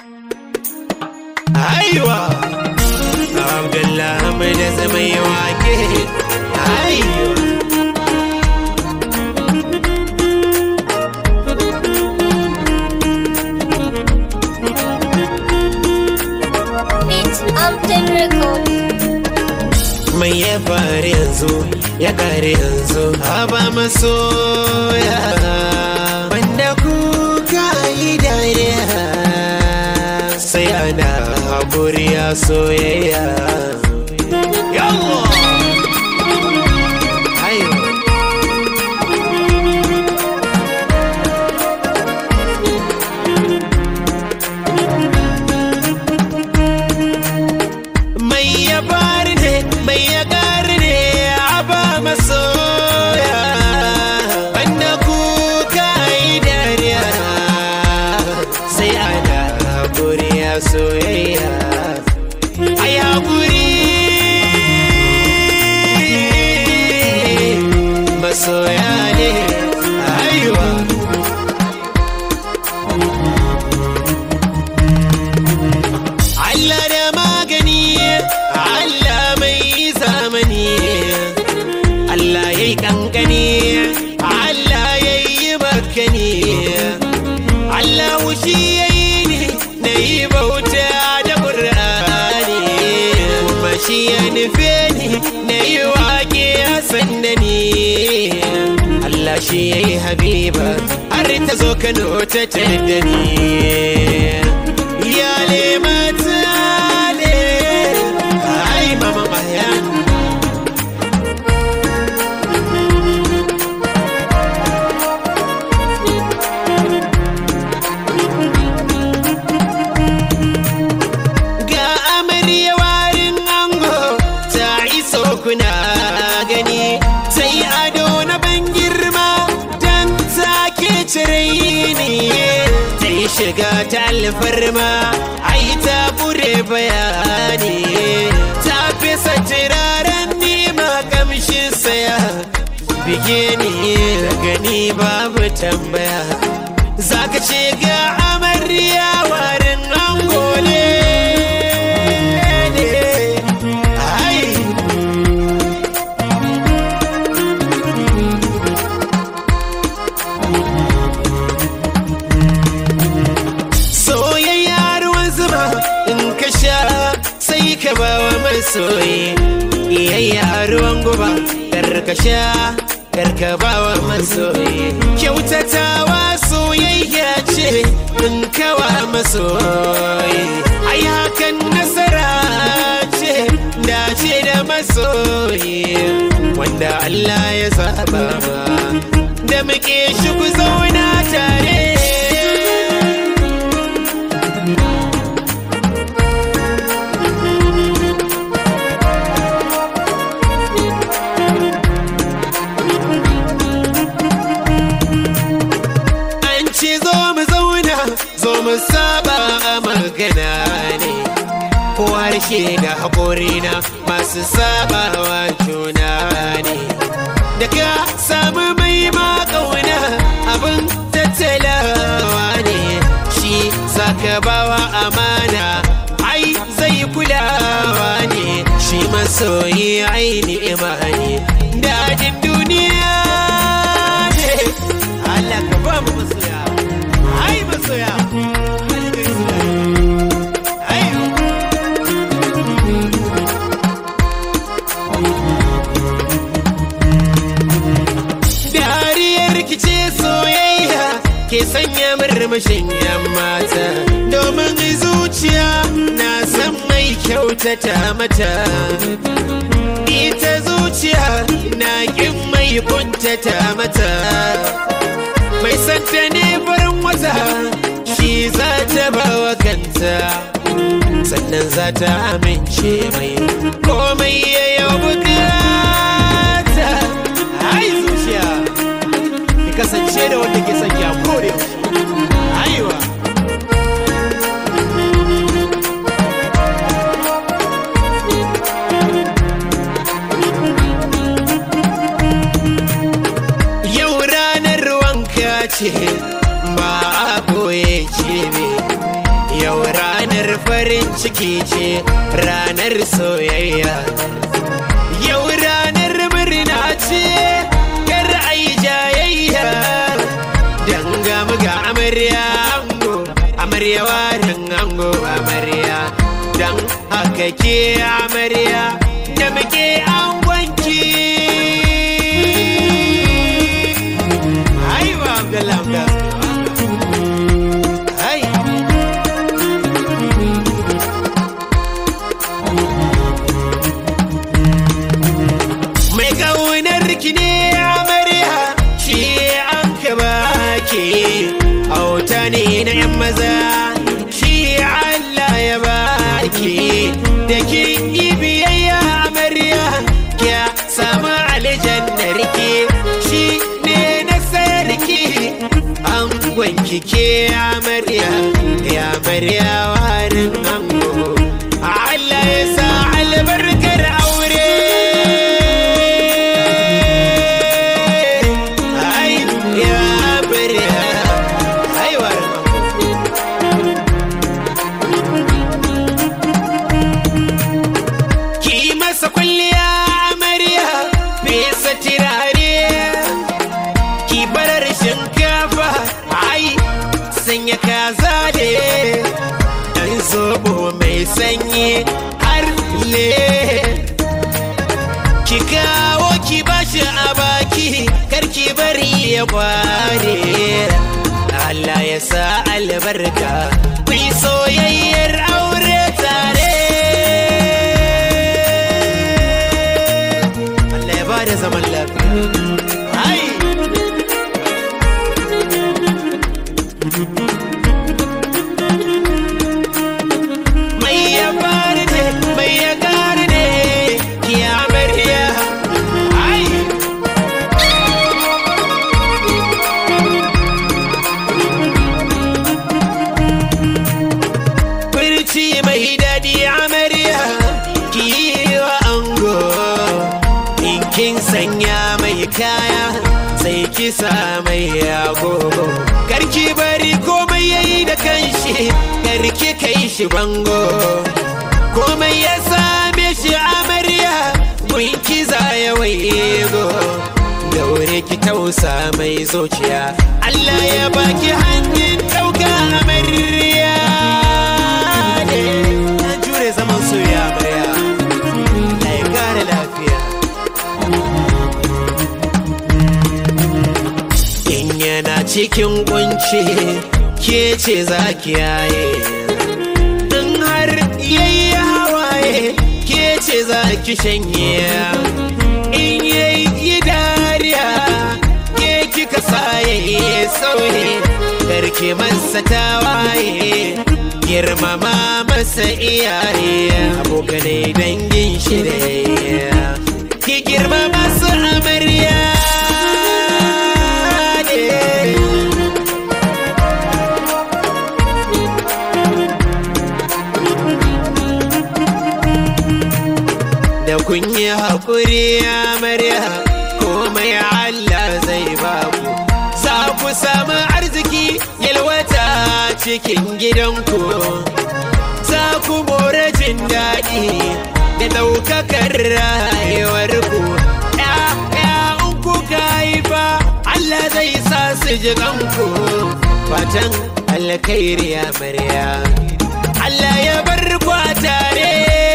Aiwa Abdullah mai da zama yi wake Aiwa It's Upton Record. Mai ya faru yanzu ya kare yanzu Haba masoya Wanda kuka yi dariya Sai ana haƙuri a soyayya Yallah Aiwa mai ya bari ne mai ya gari ne a ba masoya banda kuka yi dariya sai ana haƙuri a soyayya ai haƙuri masoya ne aiwa Allah da magani Allah mai zamani Allah ya yi kankani Allah ya yi bakani Allah shi ya yi ni na yi bauta da ƙur'ani kuma shi ya nufe ni na yi waƙe a sanda ni Allah shi ya yi habiba har ta zo Kano ta tada ni Iyale mata ne Ai mama mayan Ga amarya warin ango ta iso kuna gani ta yi ado na ban girma don take cire ni ta yi shiga ta alfarma ai ta bure bayani ta fesa turaren nima kamshin saya bige ni gani babu tambaya zaka ce ga amarya warin ango ne ai soyayya ruwan zuma in ka sha sai ka ba wa masoyi iyayya ruwan guba kar ka sha kar ka ba wa masoyi kyautatawa soyayya ce in kawa masoyi ai hakan nasara ce dace da masoyi wanda Allah ya saba ma da muke shi ku zauna tare An ce zo mu zauna zo mu saba a magana ne ko harshe da haƙorina masu sabawa juna ne da ka samu mai makauna abin tattalawa ne shi zaka bawa amana ai zai kulawa ne shi masoyi aini imani dadin duniya ne Allah ka ba mu masoya ai masoya ai dariyar kice soyayya ke sanya murmushin yan mata domin zuciya na san mai kyautata mata ita zuciya na kin mai kuntata mata mai santa ne farin wata shi za ta bawa kanta sannan za ta amince mai komai ya yau bukata ai zuciya ki kasance da wanda ke son ya kore aiwa yau ranar wanka ce ba a koye ce ne yau ranar farin ciki ce ranar soyayya yau ranar murna ce kar ai jayayya dangam ga amarya ango amarya warin ango amarya dan haka ke amarya da muke angonki aiwa abdullah abdullah Ai. Mai ƙaunar ki ne amarya shi an ka baki auta ne na yan maza shi Allah ya baki da kin yi biyayya amarya ya samu aljannar ki shi ne na sarki an gwanki ke amarya ya amarya warin ango Allah ya sa albarkar aure ai ya amarya ai warin ango ki masa kwalliya amarya fesa tirare ki barar shinkafa ai sanya kaza ne dan zobo mai sanyi har le ki kawo ki bashi a baki kar ki bari ya kware Allah ya sa albarka ku yi soyayyar aure tare Allah ya bada zaman lafiya ai mai ya fari ne mai ya gari ne ki amarya ai Furci mai daɗi amarya ki yi wa ango in kin sanya mai kaya sai ki sa mai agogo karki bari komai yayi da kanshi karki kai shi bango komai ya same shi amarya mun kiza ya waigo daure ki tausa mai zuciya Allah ya baki hanyar ɗauka amarya ne na jure zaman soyayya amarya Allah ya kare lafiya in yana cikin kunci ke ce za ki yaye in har yayi hawaye ke ce za ki shanye in yayi dariya ke kika saye sauye karki masa tawaye girmama masa iyaye abokanai dangin shi da yayya. ki girmama su amarya ne da kun yi haƙuri amarya komai Allah zai ba ku za ku samu arziki yalwata cikin gidanku za ku more jin daɗi da ɗaukakar rayuwarku ‘ya'ya'un ku haifa Allah zai sa su ji kanku fatan alkhairi amarya Allah ya bar ku a tare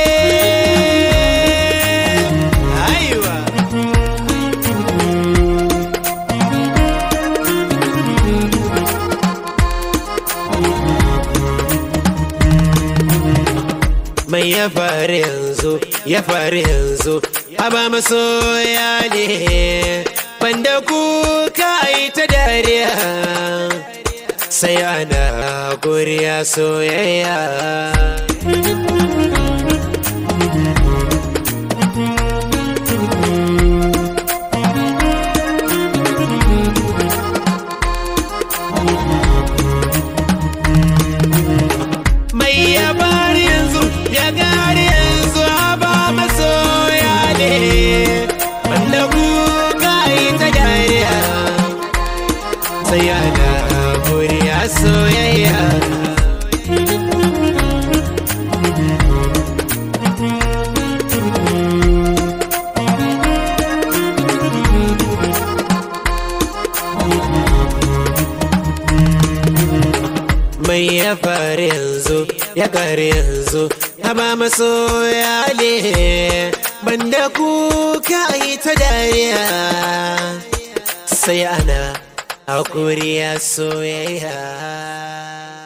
Aiwa. mai ya faru yanzu ya faru yanzu haba masoya ne banda kuka yi ta dariya sai ana kuriya soyayya mai ya bari yanzu ya gari yanzu haba masoya ne banda kuka yi ta dariya sai ana kuriya soyayya komai ya faru yanzu ya kare yanzu haba masoya ne banda kuka yi ta dariya sai ana hakuri ya soyayya